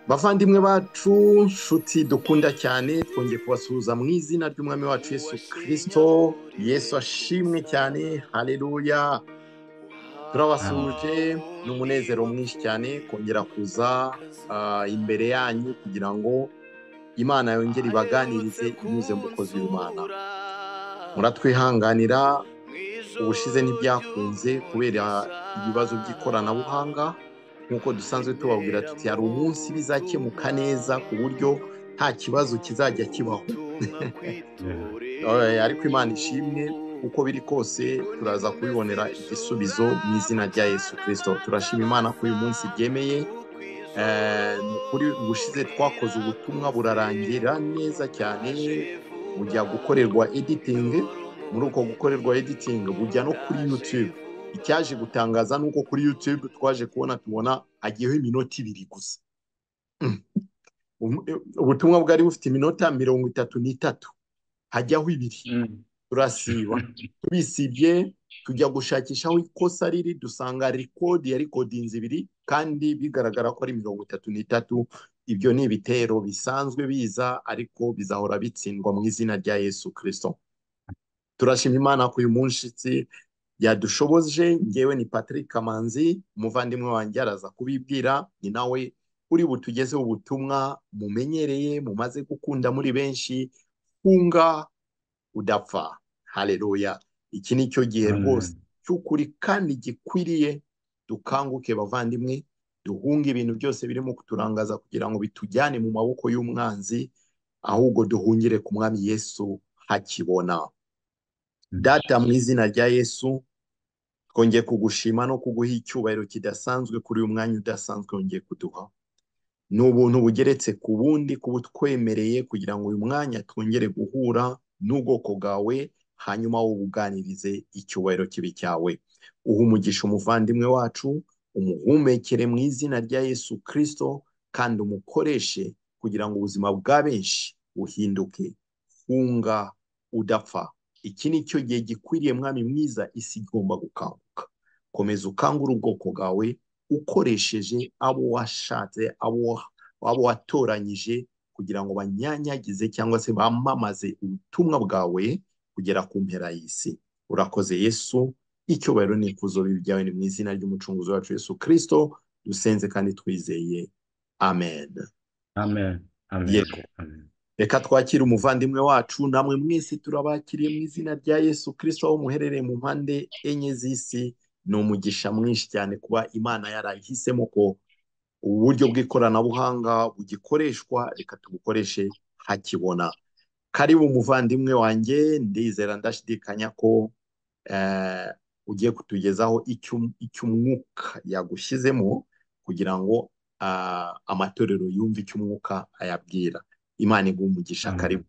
bavandimwe bacu nshuti dukunda cyane twongeye kubasuhuza mu izina ry'umwami wacu yesu kirisito yesu ashimwe cyane hareruya turabasuhuje ni umunezero mwinshi cyane kongera kuza ah, imbere yanyu kugira ngo imana yongere ibaganirize inyuze mu bukozi bw'imana muratwihanganira ubushize ntibyakunze kubera ibibazo by'ikoranabuhanga nk'uko dusanzwe tubabwira tuti hari umunsi bizakemuka neza ku buryo nta kibazo kizajya kibaho Eh, ariko imana ishimwe uko biri kose turaza kubibonera igisubizo mu izina rya yesu kirisito turashima imana ko uyu munsi byemeye kuri ubushize twakoze ubutumwa burarangira neza cyane bujya gukorerwa editingi muri uko gukorerwa editingi bujya no kuri yutube icyaje gutangaza ni uko kuri yutube twaje kubona tubona hagiyeho iminota ibiri gusa Mm. Um- ubutumwa bwari bufite iminota mirongo itatu n'itatu hajyaho ibiri turasiba tubisibye tujya gushakisha aho ikosa riri dusanga rekodi ya rekodinzi ibiri kandi bigaragara ko ari mirongo itatu n'itatu ibyo ni ibitero bisanzwe biza ariko bizahora bitsindwa mu izina rya yesu kirisito turashima imana ko uyu munsi yadushoboje ngewe ni patrick kamanzi umuvandimwe wanjye araza kubibwira ni nawe uri butugezeho ubutumwa mumenyereye mumaze gukunda muri benshi funga udapfa hareruya iki ni cyo gihe Amen. rwose cy'ukuri kandi gikwiriye dukanguke bavandimwe duhunge ibintu byose birimo kuturangaza kugira ngo bitujyane mu maboko y'umwanzi ahubwo duhungire ku mwami yesu hakibona data mu izina rya yesu twongeye kugushima no kuguha icyubahiro kidasanzwe kuri uyu mwanya udasanzwe wongeye kuduha ni ubuntu bugeretse ku bundi kuba utwemereye kugira ngo uyu mwanya twongere guhura n'ubwoko bwawe hanyuma wowe ubuganirize icyubahiro kibi cyawe uha umugisha umuvandimwe wacu umuhumekere mu izina rya yesu kirisito kandi umukoreshe kugira ngo ubuzima bwa benshi buhinduke hunga udapfa iki ni cyo gihe gikwiriye mwami mwiza isi igomba gukanguka komeza ukangure ubwoko bwawe ukoresheje abo washatse abo abo watoranyije kugira ngo banyanyagize cyangwa se bamamaze ubutumwa bwawe kugera ku mpera y'isi urakoze yesu icyubahiro n'ikuzo bibyawe ni mu izina ry'umucunguzi wacu yesu kirisito dusenze kandi twizeye amen Amen. Amen. Yego. Amen. reka twakire umuvandimwe wacu namwe mwese turabakiriye mu izina rya yesu kirisito aho muherereye mu mpande enye z'isi ni umugisha mwinshi cyane kuba imana yarayihisemo ko uburyo bw'ikoranabuhanga bugikoreshwa reka tubukoreshe hakibona karibu umuvandimwe wanjye ndizera ndashidikanya ko eh, ugiye kutugezaho icyo icyo umwuka yagushyizemo kugira ngo ah, amatorero yumve icyo umwuka ayabwira imana iguha umugisha Amen. karibu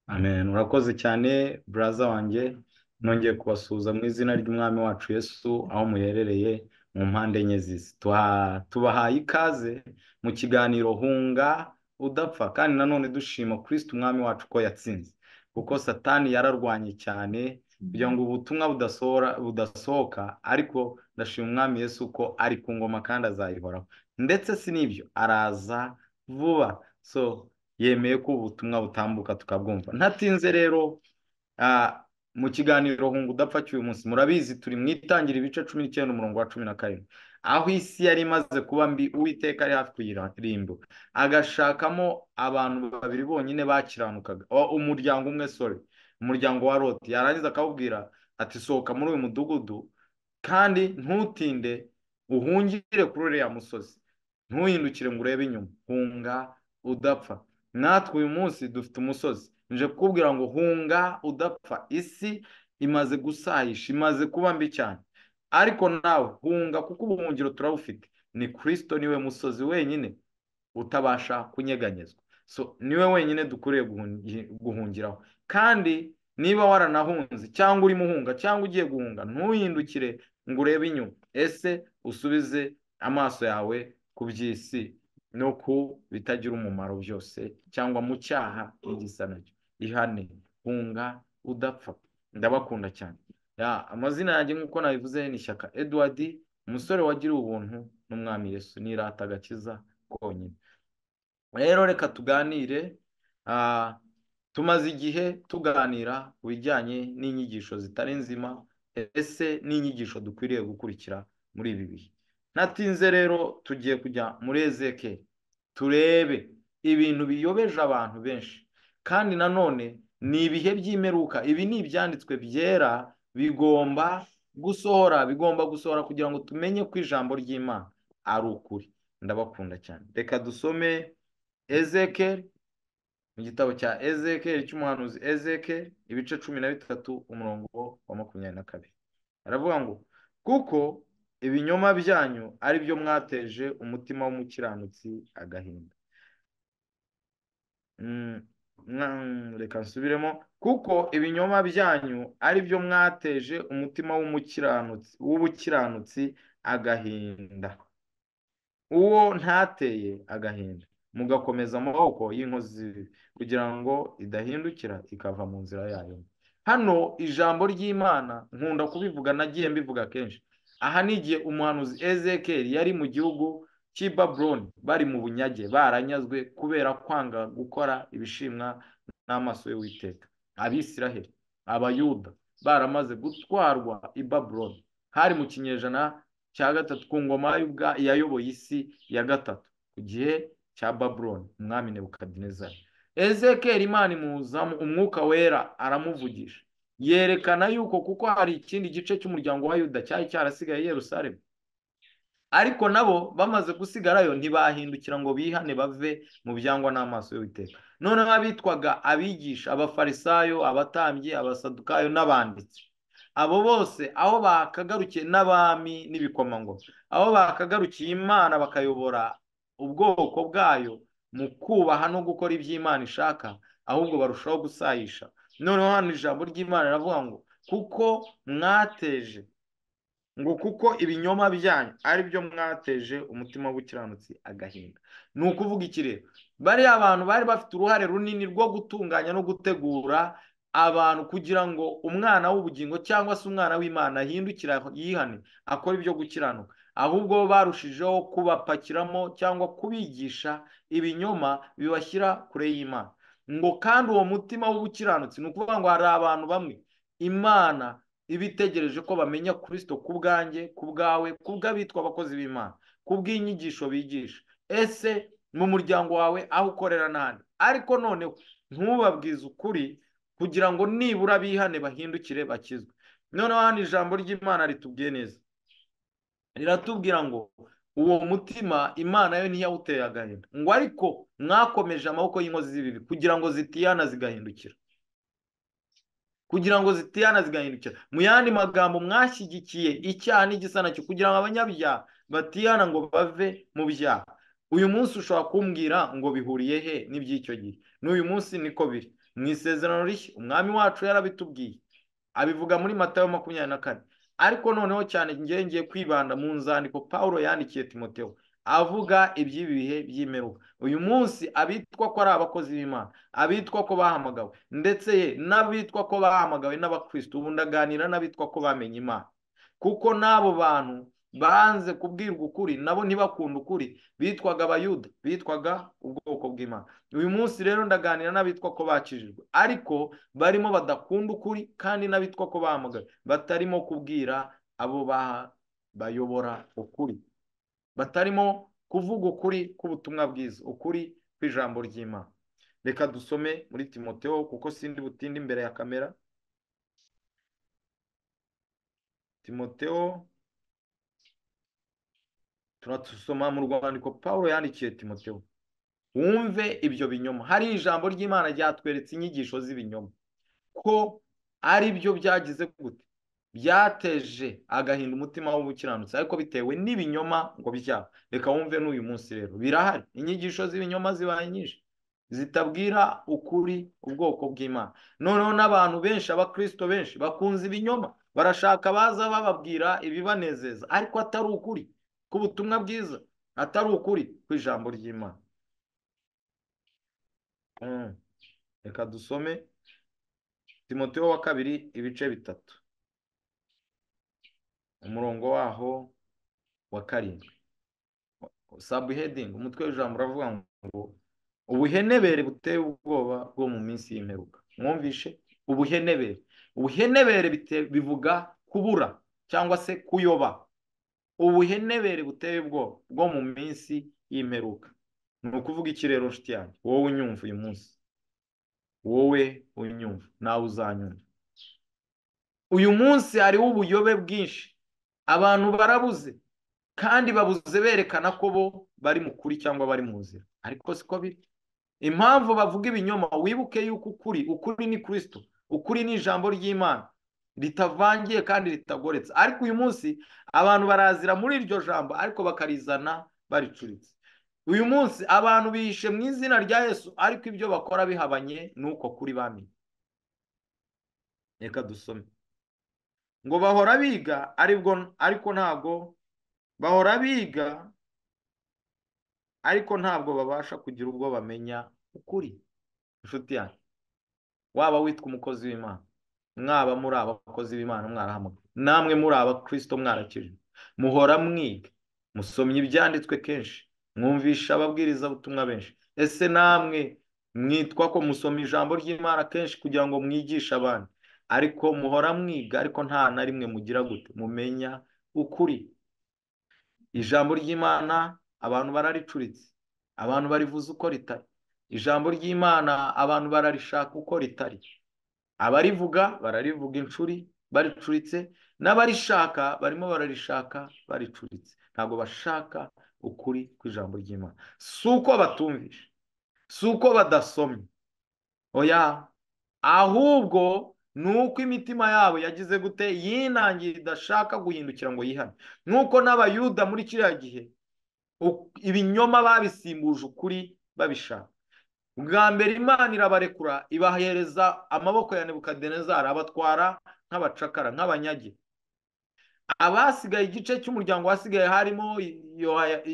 Amen. Urakoze cyane buraza wanjye nongeye kubasuhuza mu izina ry'umwami wacu Yesu aho muherereye mu mpande enye z'isi Tuha- tubahaye ikaze mu kiganiro hunga udapfa kandi nanone dushima kirisiti umwami wacu ko yatsinze kuko satani yararwanye cyane kugira ngo ubutumwa budasohora budasohoka ariko ndashima umwami Yesu ko ari ku ngoma kandi azayihoraho ndetse si n'ibyo araza vuba so yemeye ko ubutumwa butambuka tukabwumva ntatinze rero ah, mu kiganiro hunga udapfa cy'uyu munsi murabizi turi mu itangira ibice cumi n'icyenda umurongo wa cumi na karindwi aho isi yari imaze kuba mbi uwiteka ari hafi kuyirimbu agashakamo abantu babiri bonyine bakiranukaga o- umuryango umwe sore umuryango wa loti yarangiza akawubwira ati sohoka muri uyu mudugudu kandi ntutinde uhungire kuri uriya musozi ntuhindukire ngo urebe inyuma hunga udapfa natwe uyu munsi dufite umusozi nje kukubwira ngo hunga udapfa isi imaze gusahisha imaze kuba mbi cyane ariko nawe hunga kuko ubuhungiro turabufite ni kirisito niwe musozi wenyine utabasha kunyeganyezwa so niwe wenyine dukwiriye guhungi- guhungiraho kandi niba waranahunze cyangwa urimo uhunga cyangwa ugiye guhunga ntuhindukire ngo urebe inyuma ese usubize amaso yawe ku by'isi no ku bitagira umumaro byose cyangwa mu cyaha n'igisa nacyo ihane hunga udapfa ndabakunda cyane Ya, amazina yanjye nk'uko nabivuze ni shyaka edward umusore wagiriwe ubuntu n'umwami yesu nirata agakiza konyine rero reka tuganire ah, tumaze igihe tuganira ku bijyanye n'inyigisho zitari nzima ese n'inyigisho dukwiriye gukurikira muri ibi bihe natinze rero tugiye kujya muri ezeke turebe ibintu biyobeje abantu benshi kandi nanone ni ibihe by'imeruka ibi ni ibyanditswe byera bigomba gusohora bigomba gusohora kugira ngo tumenye ko ijambo ry'imana ari ukuri ndabakunda cyane reka dusome ezekeri mu gitabo cya ezekeri cy'umuhanuzi ezekeri ibice cumi na bitatu umurongo wa makumyabiri na kabiri aravuga ngo kuko ibinyoma byanyu ari byo mwateje umutima w'umukiranutsi agahinda reka nsubiremo kuko ibinyoma byanyu ari byo mwateje umutima w'umukiranutsi w'ubukiranutsi agahinda uwo ntateye agahinda mugakomeza amaboko y'inkozi kugira ngo idahindukira ikava mu nzira yayo hano ijambo ry'imana nkunda kubivuga nagiye mbivuga kenshi aha ni igihe umuhanuzi ezekeri yari mu gihugu cy'i baburoni bari mu bunyage baranyazwe kubera kwanga gukora ibishimwa n'amaso y'uwiteka abisiraheli abayuda baramaze gutwarwa i baburoni hari mu kinyejana cya gatatu ku ngoma yayoboye isi ya gatatu ku gihe cya baburoni umwami nebukadinezari ezekeri imana imuzamo umwuka wera aramuvugisha yerekana yuko kuko hari ikindi gice cy'umuryango wa yuda cyari cyarasigaye Yerusalemu ariko nabo bamaze gusigarayo ntibahindukira ngo bihane bave mu byangwa n'amaso y'uwiteka noneho abitwaga abigisha abafarisayo abatambyi abasadukayo n'abanditsi abo bose aho bakagarukiye n'abami n'ibikomangoma aho bakagarukiye imana bakayobora ubwoko bwayo mu kubaha no gukora iby'imana ishaka ahubwo barushaho gusayisha noneho hano ijambo ry'imana riravuga ngo kuko mwateje ngo kuko ibinyoma byanyu ari byo mwateje umutima w'ubukiranutsi agahinda ni ukuvuga iki rero bariya abantu bari bafite uruhare runini rwo gutunganya no gutegura abantu kugira ngo umwana w'ubugingo cyangwa se umwana w'imana ahindukira yihane akora ibyo gukiranuka ahubwo bo barushijeho kubapakiramo cyangwa kubigisha ibinyoma bibashyira kure y'imana ngo kandi uwo mutima w'ubukiranutsi ni ukuvuga ngo hari abantu bamwe imana iba itegereje ko bamenya kirisito ku bwanjye ku bwawe ku bw'abitwa abakozi b'imana ku bw'inyigisho bigisha ese mu muryango wawe aho ukorera n'ahandi ariko noneho ntubabwize ukuri kugira ngo nibura bihane bahindukire bakizwe noneho hano ijambo ry'imana ritubwiye neza riratubwira ngo uwo mutima imana yo ntiyawuteye agahinda ngo ariko mwakomeje amaboko y'inkozi z'ibibi kugira ngo zitihana zigahindukira kugira ngo zitihana zigahindukira mu yandi magambo mwashyigikiye icyaha n'igisa nacyo kugira ngo abanyabyaha batihana ngo bave mu byaha uyu munsi ushobora kumbwira ngo bihuriye he n'iby'icyo gihe n'uyu munsi niko biri mu isezerano rishya umwami wacu yarabitubwiye abivuga muri matayo makumyabiri na kane ariko noneho cyane ngiye kwibanda mu nzandiko paul yandikiye timoteo avuga iby'ibi bihe by'imeruka uyu munsi abitwa ko ari abakozi b'imana abitwa ko bahamagawe ndetse ye n'abitwa ko bahamagawe n'abakirisitu ubu ndaganira n'abitwa ko bamenye imana kuko n'abo bantu banze kubwirwa ukuri nabo ntibakunda ukuri bitwaga abayuda bitwaga ubwoko bw'imana uyu munsi rero ndaganira n'abitwa ko bakijijwe ariko barimo badakunda ukuri kandi n'abitwa ko bahamagaye batarimo kubwira abo bayobora ukuri batarimo kuvuga ukuri k'ubutumwa bwiza ukuri kw'ijambo ry'imana reka dusome muri timoteo kuko sindi butinde imbere ya kamera timoteo turadusoma mu rwandiko paul yandikiye timoteo wumve ibyo binyoma hari ijambo ry'imana ryatweretse inyigisho z'ibinyoma ko ari byo byagize gute byateje agahinda umutima w'ubukiranutsi ariko bitewe n'ibinyoma ngo byaba reka wumve n'uyu munsi rero birahari inyigisho z'ibinyoma zibaye nyinshi zitabwira ukuri ubwoko bw'imana noneho n'abantu benshi abakirisito benshi bakunze ibinyoma barashaka baza bababwira ibibanezeza ariko atari ukuri k'ubutumwa bwiza atari ukuri ku ijambo ry'imana reka dusome timoteo wa kabiri ibice bitatu umurongo waho wa karindwi sabuhedingi umutwe w'ijambo uravuga ngo ubuhenebere buteye ubwoba bwo mu minsi y'imperuka mwumvishe ubuhenebere ubuhenebere bivuga kubura cyangwa se kuyoba ubuhenebere buteye ubwoba bwo mu minsi y'imperuka ni ukuvuga iki rero nshuti yanjye wowe unyumva uyu munsi wowe unyumva nawe uzanyumva uyu munsi hariho ubuyobe bwinshi abantu barabuze kandi babuze berekana ko bo bari mu kuri cyangwa bari mu nzira ariko siko biri impamvu bavuga ibinyoma wibuke yuko ukuri ukuri ni kirisito ukuri ni ijambo ry'imana ritavangiye kandi ritagoretse ariko uyu munsi abantu barazira muri iryo jambo ariko bakarizana baricuritse uyu munsi abantu bihishe mu izina rya yesu ariko ibyo bakora bihabanye n'uko kuri bamenye reka dusome ngo bahora biga ariko ntabwo bahora biga ariko ntabwo babasha kugira ubwo bamenya ukuri inshuti yanyu waba witwa umukozi w'imana mwaba muri abakozi b'imana mwarahamagaye namwe muri abakirisito mwarakijwe muhora mwiga musomye ibyanditswe kenshi mwumvisha ababwirizabutumwa benshi ese namwe mwitwa ko musoma ijambo ry'imana kenshi kugira ngo mwigishe abandi ariko muhora mwiga ariko nta na rimwe mugira gute mumenya ukuri ijambo ry'imana abantu bararicuritse abantu barivuze uko ritari ijambo ry'imana abantu bararishaka uko ritari abarivuga bararivuga inshuri baricuritse n'abarishaka barimo bararishaka baricuritse ntabwo bashaka ukuri kw'ijambo ry'imana si uko batumvisha si uko badasomye oya ahubwo ni uko imitima yabo yagize gute yinangiye idashaka guhindukira ngo yihane nk'uko n'abayuda muri kiriya gihe ibinyoma babisimbuje ukuri babishaka bwa mbere imana irabarekura ibahereza amaboko ya nebukadenezari abatwara nk'abacakara nk'abanyage abasigaye igice cy'umuryango wasigaye harimo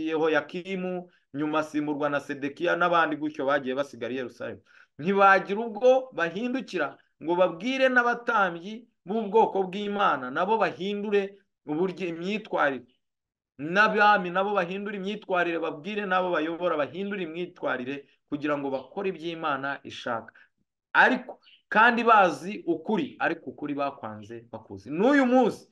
yehoyakimu nyuma asimburwa na sedekiya n'abandi gutyo bagiye basigara i Yerusalemu ntibagira ubwo bahindukira ngo babwire n'abatambyi b'ubwoko bw'imana nabo bahindure uburyo imyitwarire n'abami nabo bahindura imyitwarire babwire n'abo bayobora bahindura imyitwarire kugira ngo bakore iby'imana ishaka ariko kandi bazi ukuri ariko ukuri bakwanze bakuzi n'uyu munsi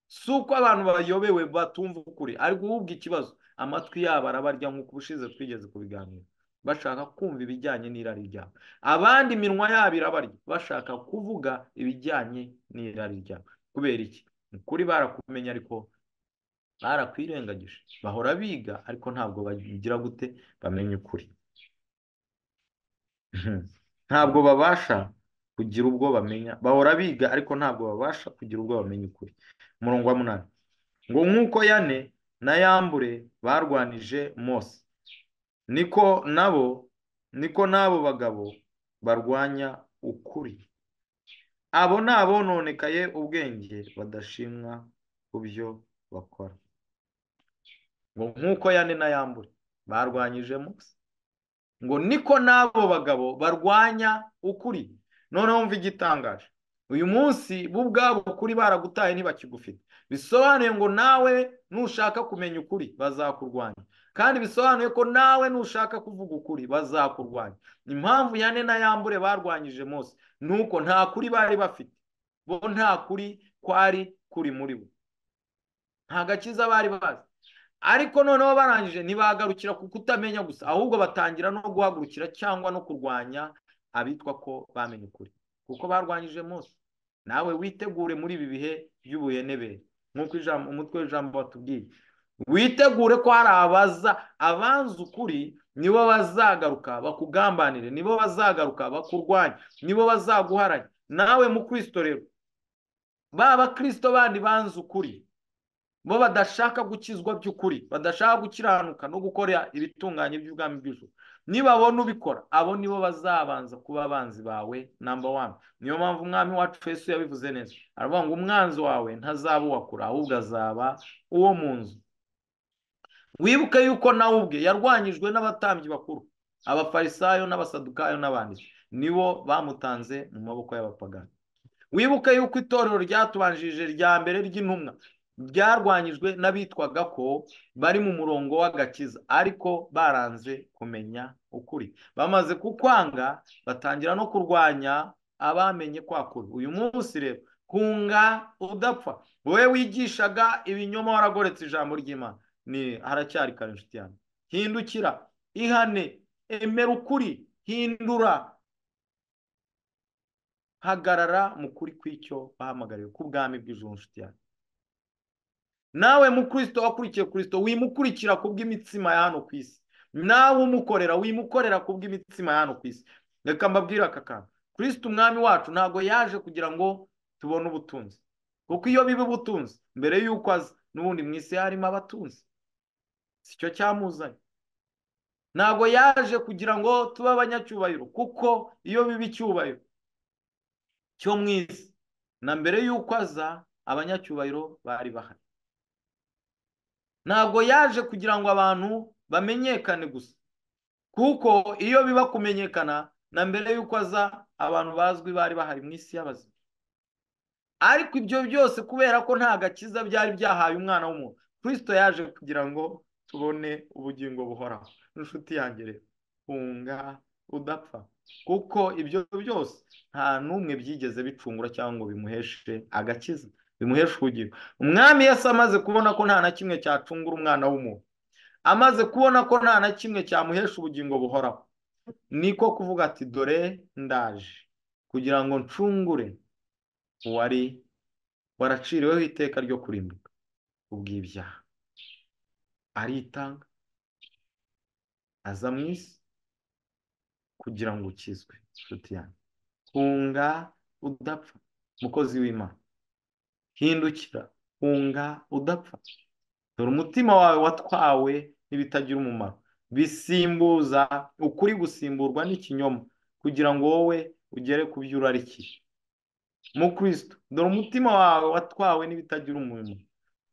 si uko abantu bayobewe batumva ukuri ariko uhubwo ikibazo amatwi yabo arabarya nk'uko ubushize twigeze kubiganira bashaka kumva ibijyanye n'irari ryabo abandi iminwa yabo irabarya bashaka kuvuga ibijyanye n'irari ryabo kubera iki ukuri barakumenya ariko barakwirengagije bahora biga ariko ntabwo bagira gute bamenya ukuri ntabwo babasha kugira ubwo bamenya bahora biga ariko ntabwo babasha kugira ubwo bamenya ukuri umurongo wa munani ngo nk'uko yane na yambure barwanije mose niko nabo niko n'abo bagabo barwanya ukuri abo ni abononekaye ubwenge badashimwa ku byo bakora ngo nk'uko yane na yambure barwanyije mose ngo niko n'abo bagabo barwanya ukuri noneho mva igitangaje uyu munsi bo ubwabo ukuri baragutaye ntibakigufite bisobanuye ngo nawe nushaka kumenya ukuri bazakurwanya kandi bisobanuye ko nawe nushaka kuvuga ukuri bazakurwanya impamvu yane na yambure barwanyije mose ni uko nta kuri bari bafite bo nta kuri kwari kuri muri bo nta gakiza bari bazi ariko noneho barangije ntibagarukira ku kutamenya gusa ahubwo batangira no guhagurukira cyangwa no kurwanya abitwa ko bamenye ukuri kuko barwanyije mose nawe witegure muri ibi bihe by'ubuhenebere nk'uko umutwe w'ijambo batubwiye witegure ko hari abaza abanza ukuri nibo bazagaruka bakugambanire nibo bazagaruka bakurwanya nibo bazaguharanya nawe mu kirisito rero baba kirisito bandi banza ukuri bo badashaka gukizwa by'ukuri badashaka gukiranuka no gukora ibitunganye by'ubwami bw'ijuru nibabona ubikora abo nibo bazabanza kuba abanzi bawe namba wani niyo mpamvu umwami wacu Yesu yabivuze neza aravuga ngo umwanzi wawe ntazaba uwakura ahubwo azaba uwo mu nzu wibuke yuko nawe ubwe yarwanyijwe n'abatambyi bakuru abafarisayo n'abasadukayo n'abandi nibo bamutanze mu maboko y'abapagani wibuke yuko itorero ryatubanjirije rya mbere ry'intumwa byarwanyijwe n'abitwaga ko bari mu murongo w'agakiza ariko baranze kumenya ukuri bamaze kukwanga batangira no kurwanya abamenye kwa kuri uyu munsi rero kunga udapfa wowe wigishaga ibinyoma waragoretse ijambo ry'imana ni haracyari kare inshuti yanjye hindukira ihane emera ukuri hindura hagarara mu kuri kw'icyo bahamagariwe bwami bw'ijoro inshuti yanjye nawe mukristo wakurikiye kirisito wimukurikira ku bw'imitsima ya hano ku isi nawe umukorera wimukorera ku bw'imitsima ya hano ku isi reka mbabwire aka kantu kirisito umwami wacu ntabwo yaje kugira ngo tubone ubutunzi kuko iyo biba ubutunzi mbere y'uko aza n'ubundi mu isi harimo abatunzi si cyo cyamuzanye ntabwo yaje kugira ngo tube abanyacyubahiro kuko iyo biba icyubahiro cyo mu isi na mbere y'uko aza abanyacyubahiro bari bahari ntabwo yaje kugira ngo abantu bamenyekane gusa kuko iyo biba kumenyekana na mbere y'uko aza abantu bazwi bari bahari mu isi y'abazima ariko ibyo byose kubera ko nta gakiza byari byahaye umwana w'umuntu kirisito yaje kugira ngo tubone ubugingo buhoraho inshuti yanjye rero hunga udapfa kuko ibyo byose nta n'umwe byigeze bicungura cyangwa ngo bimuheshe agakiza bimuhesha ubugingo umwami yose amaze kubona ko nta na kimwe cyacungura umwana w'umuntu amaze kubona ko nta na kimwe cyamuhesha ubugingo buhoraho niko kuvuga ati dore ndaje kugira ngo ncungure uwari waraciriweho iteka ryo kurimbuka ubw'ibyaha aritanga aza mu isi kugira ngo ukizwe inshuti yanjye hunga udapfa umukozi w'imana hindukira hunga udapfa dore umutima wawe watwawe n'ibitagira umumaro bisimbuza ukuri gusimburwa n'ikinyoma kugira ngo wowe ugere ku byo urarikiye mukristo dore umutima wawe watwawe n'ibitagira umumaro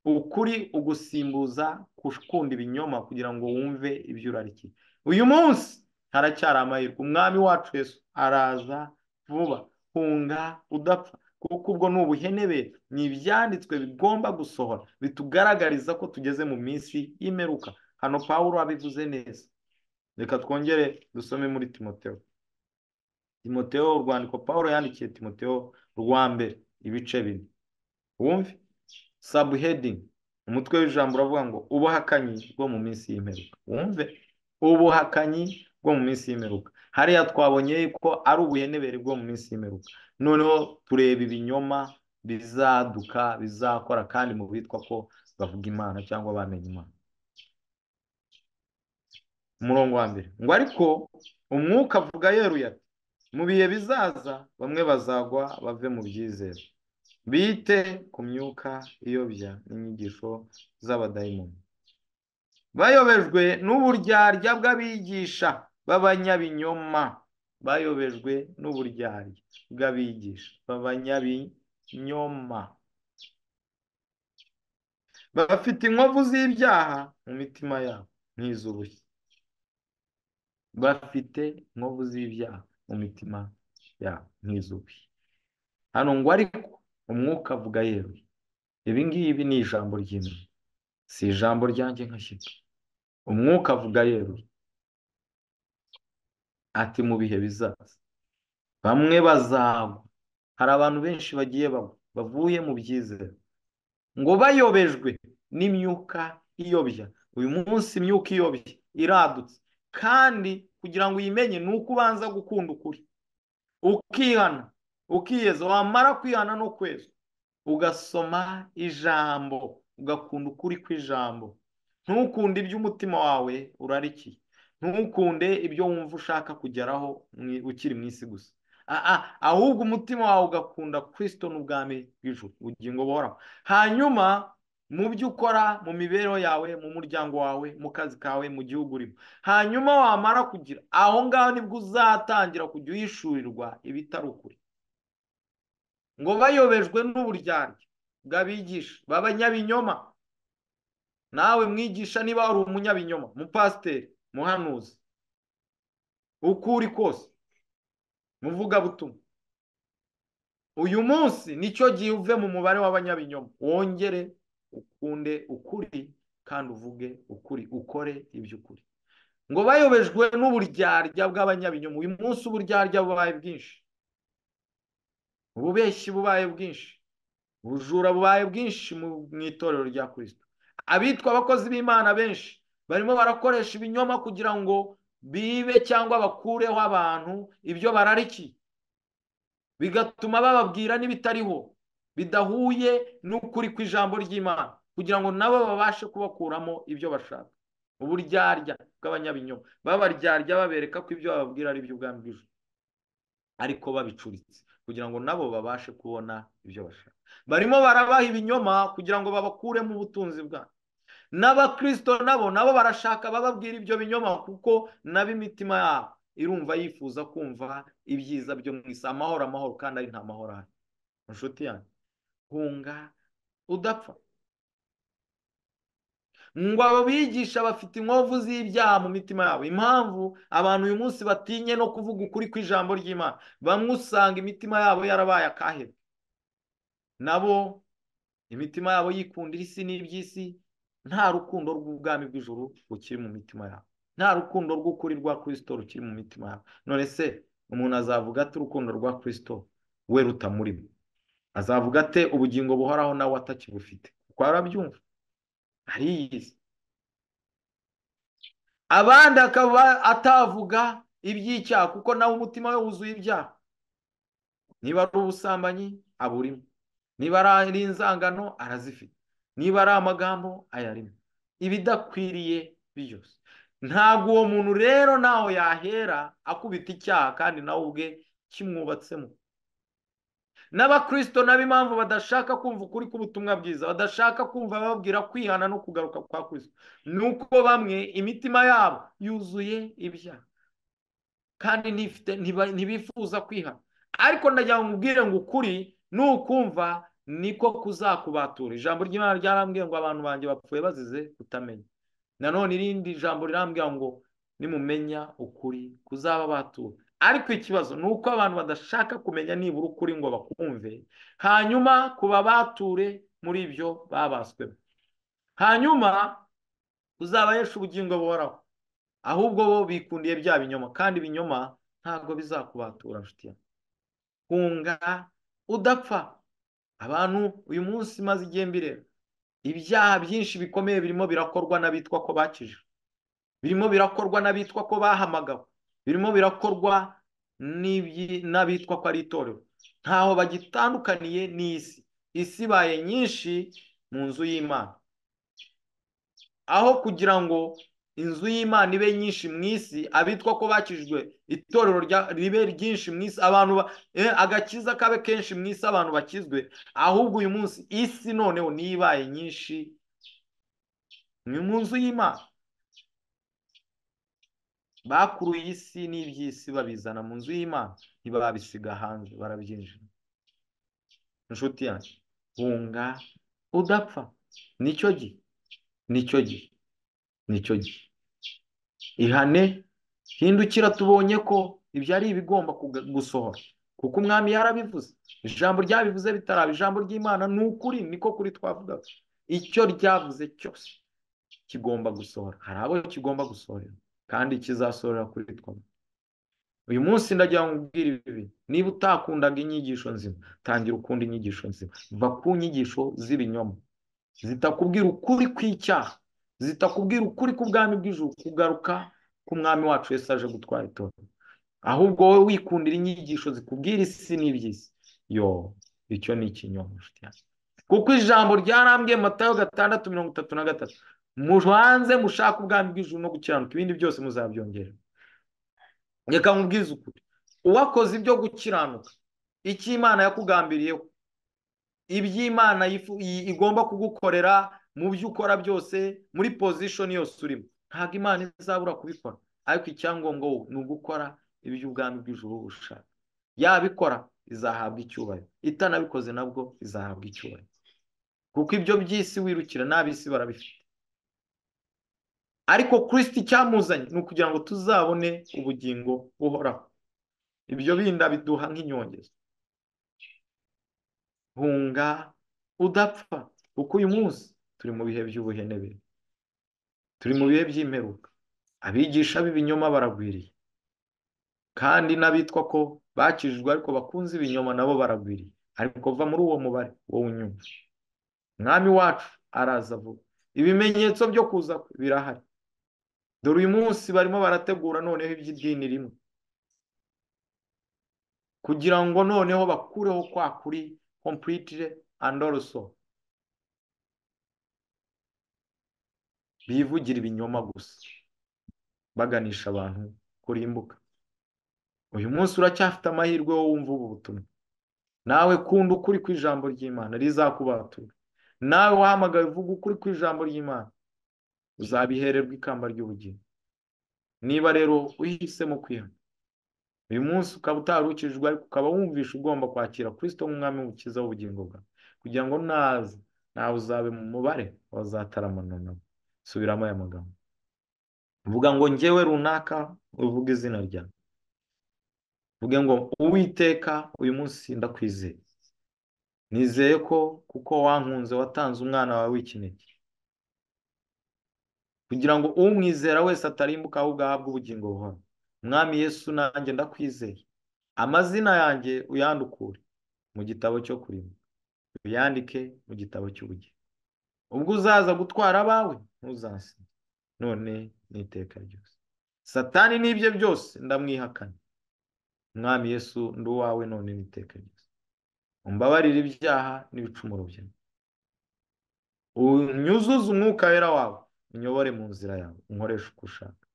ukuri ugusimbuza gukunda ibinyoma kugira ngo wumve ibyo urarikiye uyu munsi haracyari amahirwe umwami wacu Yesu araza vuba hunga udapfa kuko ubwo ni ubuhenebe ni ibyanditswe bigomba gusohora bitugaragariza ko tugeze mu minsi y'imeruka hano paul abivuze neza reka twongere dusome muri timoteo timoteo urwandiko paul yandikiye timoteo rwa mbere ibice bine wumve sabuhedingi umutwe w'ijambo uravuga ngo ubuhakanyi bwo mu minsi y'imeruka wumve ubuhakanyi bwo mu minsi y'imeruka hariya twabonye ko ari ubuhenebere bwo mu minsi y'imeruka noneho tureba ibinyoma bizaduka bizakora kandi mu bitwa ko bavuga imana cyangwa bamenye imana umurongo wa mbere ngo ariko umwuka avuga yeruye ati mu bihe bizaza bamwe bazagwa bave mu byizere bite ku myuka iyobya n'inyigisho z'abadayimoni bayobejwe n'uburyarya bw'abigisha b'abanyabinyoma bayobejwe n'uburyarya bw'abigisha b'abanyabinyoma bafite inkovu z'ibyaha mu mitima yabo nk'iz'ubushye bafite inkovu z'ibyaha mu mitima yabo nk'iz'ubushye hano ngo ariko umwuka avuga yewe ibi ngibi ni ijambo ry'imwe si ijambo ryanjye nkashyika umwuka avuga yewe ati mu bihe bizaza bamwe bazagwa hari abantu benshi bagiye bavuye mu byizere ngo bayobejwe n'imyuka iyobya uyu munsi imyuka iyobya iradutse kandi kugira ngo uyimenye ni uko ubanza gukunda ukuri ukihana ukiyeza wamara kwihana no kweza ugasoma ijambo ugakunda ukuri kw'ijambo ntukunde ibyo umutima wawe urarikiye ntukunde ibyo wumva ushaka kugeraho ukiri mu isi gusa ahubwo umutima wawe ugakunda kirisito n'ubwami bw'ijuru ubugingo buhoraho hanyuma mu byo ukora mu mibereho yawe mu muryango wawe mu kazi kawe mu gihugu urimo hanyuma wamara kugira aho ngaho nibwo uzatangira kujya uhishurirwa ibitari ukuri ngo bayobejwe n'uburyarya bw'abigisha b'abanyabinyoma nawe mwigisha niba wari umunyabinyoma mupasiteri muhanuzi uko uri kose muvugabutumwa uyu munsi nicyo gihe uve mu mubare w'abanyabinyoma wongere ukunde ukuri kandi uvuge ukuri ukore iby'ukuri ngo bayobejwe n'uburyarya bw'abanyabinyoma uyu munsi uburyarya bubaye bwinshi ububeshyi bubaye bwinshi ubujura bubaye bwinshi mu itorero rya kirisito abitwa abakozi b'imana benshi barimo barakoresha ibinyoma kugira ngo bibe cyangwa bakureho abantu ibyo bararikiye bigatuma bababwira n'ibitariho bidahuye n'ukuri ku ijambo ry'imana kugira ngo nabo babashe kubakuramo ibyo bashaka uburyarya bw'abanyabinyoma babaryarya babereka ko ibyo bababwira ari iby'ubwami bw'ijuru ariko babicuritse kugira ngo nabo babashe kubona ibyo bashaka barimo barabaha ibinyoma kugira ngo babakuremo ubutunzi bwabo n'abakirisito nabo nabo barashaka bababwira ibyo binyoma kuko nabo imitima yabo irumva yifuza kumva ibyiza byo mu isi amahoro amahoro kandi ari nta mahoro ahari inshuti yanjye hunga udapfa ngo abo bigisha bafite inkovu z'ibyaha mu mitima yabo impamvu abantu uyu munsi batinye no kuvuga ukuri ku ijambo ry'imana bamwe usanga imitima yabo yarabaye akahebwe nabo imitima yabo yikundira isi n'iby'isi nta rukundo rw'ubwami bw'ijuru rukiri mu mitima yabo nta rukundo rw'ukuri rwa kirisito rukiri mu mitima yabo none se umuntu azavuga ati urukundo rwa kirisito we rutamurimo azavuga ate ubugingo buhoraho nawe atakibufite kuko arabyumva ariyizi abandi akaba atavuga iby'icyaha kuko nawe umutima we wuzuye ibyaha niba ari ubusambanyi aburimo niba ari inzangano arazifite niba ari amagambo ayarimo ibidakwiriye byose ntabwo uwo muntu rero ntaho yahera akubita icyaha kandi nawe ubwe kimwubatsemo n'abakirisito nabo impamvu badashaka kumva ukuri k'ubutumwa bwiza badashaka kumva bababwira kwihana no kugaruka kwa kirisito ni uko bamwe imitima yabo yuzuye ibyaha kandi ntibifuza kwihana ariko ndagira ngo ubwire ngo ukuri nukumva niko kuzakubatura ijambo ry'imana ryarambwiye ngo abantu banjye bapfuye bazize kutamenya nanone irindi jambo rirambwira ngo nimumenya ukuri kuzababatura ariko ikibazo ni uko abantu badashaka kumenya nibura ukuri ngo bakumve hanyuma kubabature muri ibyo babaswemo hanyuma uzabahesha ubugingo buhoraho ahubwo bo bikundiye bya binyoma kandi ibinyoma ntabwo bizakubatura nshuti yawe hunga udapfa abantu uyu munsi maze igihe mbireba ibyaha byinshi bikomeye birimo birakorwa n'abitwa ko bakije birimo birakorwa n'abitwa ko bahamagawe birimo birakorwa n'abitwa ko ari itorero ntaho bagitandukaniye n'isi isi ibaye nyinshi mu nzu y'imana aho kugira ngo inzu y'imana ibe nyinshi mu isi abitwa ko bakijwe itorero ribe ryinshi mu isi abantu agakiza kabe kenshi mu isi abantu bakizwe ahubwo uyu munsi isi noneho niyo ibaye nyinshi ni mu nzu y'imana bakuruye isi n'iby'isi babizana mu nzu y'imana ntibabisiga hanze barabyinjira inshuti yanjye hunga udapfa nicyo gihe nicyo gihe nicyo gihe ihane hindukira tubonye ko ibyo ari ibigomba gusohora kuko umwami yarabivuze ijambo ryabivuze bitaraba ijambo ry'imana ni ukuri niko kuri twavugaga icyo ryavuze cyose kigomba gusohora hari abo kigomba gusohorera kandi kizasohorera kuri twabwo uyu munsi ndagira ngo ubwire ibi niba utakundaga inyigisho nzima tangira ukunda inyigisho nzima va ku nyigisho z'ibinyoma zitakubwira ukuri kw'icyaha zitakubwira ukuri k'ubwami bw'ijuru kugaruka k'umwami wacu wese aje gutwara itorero ahubwo wowe wikundira inyigisho zikubwira isi n'iby'isi yo icyo ni ikinyoma kuko ijambo ryarambwiye matayo gatandatu mirongo itatu na gatatu mubanze mushake ubwami bw'ijuru no gukiranuka ibindi byose muzabyongera reka mubwize ukuri uwakoze ibyo gukiranuka icyo imana yakugambiriyeho iby'imana igomba kugukorera mu byo ukora byose muri pozishoni yose urimo ntabwo imana izabura kubikora ariko icyangombwa wowe ni ugukora iby'ubwami bw'ijuru ushaka yabikora izahabwa icyubahiro itanabikoze nabwo izahabwa icyubahiro kuko ibyo by'isi wirukira n'ab'isi barabifite ariko kirisiti icyamuzanye ni ukugira ngo tuzabone ubugingo buhoraho ibyo binda biduha nk'inyongezo hunga udapfa kuko uyu munsi turi mu bihe by'ubuhenebere turi mu bihe by'imperuka abigisha b'ibinyoma baragwiriye kandi n'abitwa ko bakijijwe ariko bakunze ibinyoma nabo baragwiriye ariko va muri uwo mubare wowe unyumva mwami wacu araza vuba ibimenyetso byo kuza birahari dore uyu munsi barimo barategura noneho iby'idini rimwe kugira ngo noneho bakureho kwa kuri kompiyutire andi oroso bivugira ibinyoma gusa baganisha abantu kurimbuka uyu munsi uracyafite amahirwe wo wumva ubu butumwa nawe kunda ukuri ku ijambo ry'imana rizakubatura nawe wahamagaye uvuga ukuri ku ijambo ry'imana uzabihererwa ikamba ry'ubugingo niba rero uhisemo kwihana uyu munsi ukaba utarukijwe ariko ukaba wumvisha ugomba kwakira kirisito nk'umwami ukiza w'ubugingo bwawe kugira ngo naza nawe uzabe mu mubare wazataramana nawe subiramo aya magambo uvuga ngo ngewe runaka uvuge izina ryawe uvuge ngo uwiteka uyu munsi ndakwizeye nizeye ko kuko wankunze watanze umwana wawe w'ikinege kugira ngo umwizera wese atarimbuka ahubwo ahabwe ubugingo buhoro mwami yesu nanjye ndakwizeye amazina yanjye uyandukure mu gitabo cyo kurima uyandike mu gitabo cy'ubugingo ubwo uzaza gutwara abawe ntuzase none ni iteka ryose satani n'ibye byose ndamwihakana mwami yesu ndi uwawe none ni iteka ryose umbabarire ibyaha n'ibicumuro byawe unyuzuze umwuka wera wawe unyobore mu nzira yawe unkoreshe uko ushaka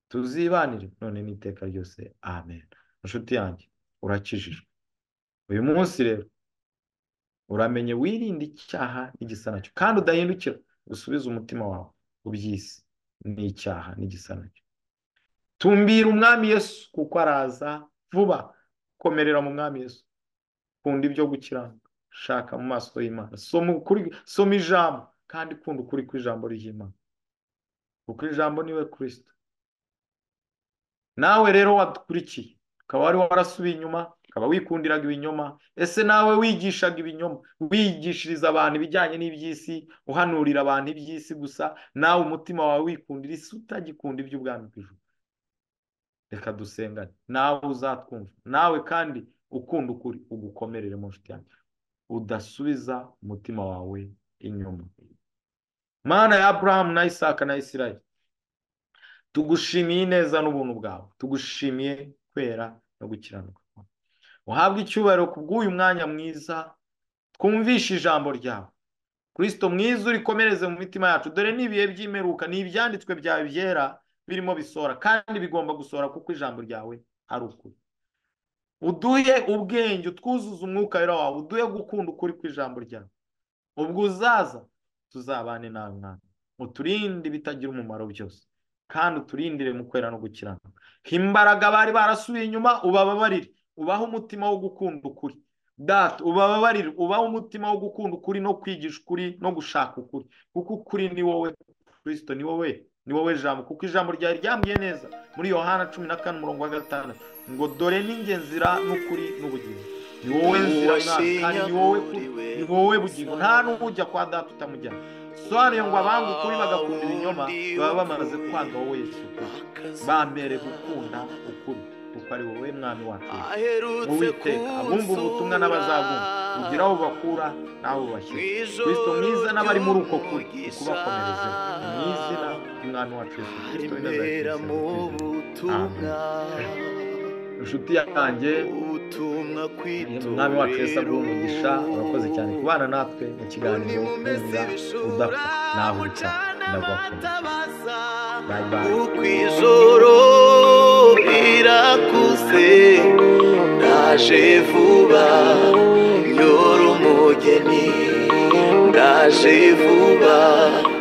tuzibanire none n'iteka ryose amen inshuti yanjye urakijijwe uyu munsi rero uramenye wirinde icyaha n'igisa nacyo kandi udahindukira usubize umutima wawe ubyise n'icyaha n'igisa nacyo tumbira umwami yesu kuko araza vuba komerera mu mwami yesu kunda ibyo gukiranuka shaka mu maso y'imana soma ijambo kandi kunda ukuri kw'ijambo ry'imana kuko ijambo niwe kirisito nawe rero wadukurikiye ukaba wari warasubiye inyuma ukaba wikundiraga ibinyoma ese nawe wigishaga ibinyoma wigishiriza abantu ibijyanye n'iby'isi uhanurira abantu iby'isi gusa nawe umutima wawe wikundira isi utagikunda iby'ubwami bw'ijuru reka dusengane nawe uzatwumva nawe kandi ukunda ukuri ugukomerere mu nshuti yanjye udasubiza umutima wawe inyuma mana ya aburahamu na isaka na isirayeli tugushimiye neza n'ubuntu bwawe tugushimiye kwera no gukiranuka uhabwe icyubahiro ku bw'uyu mwanya mwiza twumvishe ijambo ryawe kirisito mwiza urikomereze mu mitima yacu dore n'ibihe by'imeruka ni ibyanditswe byawe byera birimo bisohora kandi bigomba gusohora kuko ijambo ryawe ari ukuri uduhe ubwenge utwuzuze umwuka wawe uduhe gukunda ukuri kw'ijambo ryawe ubwo uzaza tuzabane nawe mwana uturinde ibitagira umumaro byose kandi uturindire mu kwera no gukiranuka imbaraga bari barasubiye inyuma ubababarire ubaho umutima wo gukunda ukuri data ubababarire ubaho umutima wo gukunda ukuri no kwigisha ukuri no gushaka ukuri kuko ukuri ni wowe kirisito ni wowe ni wowe jambo kuko ijambo ryari ryambwiye neza muri yohana cumi na kane umurongo wa gatandatu ngo dore ninjye nzira n'ukuri n'ubugingo ni wowe nzira kandi ni wowe kuri ni wowe bugingo nta n'ujya kwa data utamujyana sobanure ngo abanga ukuri bagakunda ibinyoma baba bamaze kwanga wowe yesu bambere gukunda ukuri kuko ari wowe mwami wacu uwiteka abumva ubutumwa n'abazabumva ugira aho bakura naho bashyira kirisito mwiza n'abari muri uko kuri ukubakomereze mu izina ry'umwami wacu yesu kirisito mwiza inshuti yanjye umwami wacu wese aguha umugisha urakoze cyane kubana natwe mu kiganiro neza udapfa naho uca ndagukunda uko ijoro rirakuze ndaje vuba nyora umugeni ndaje vuba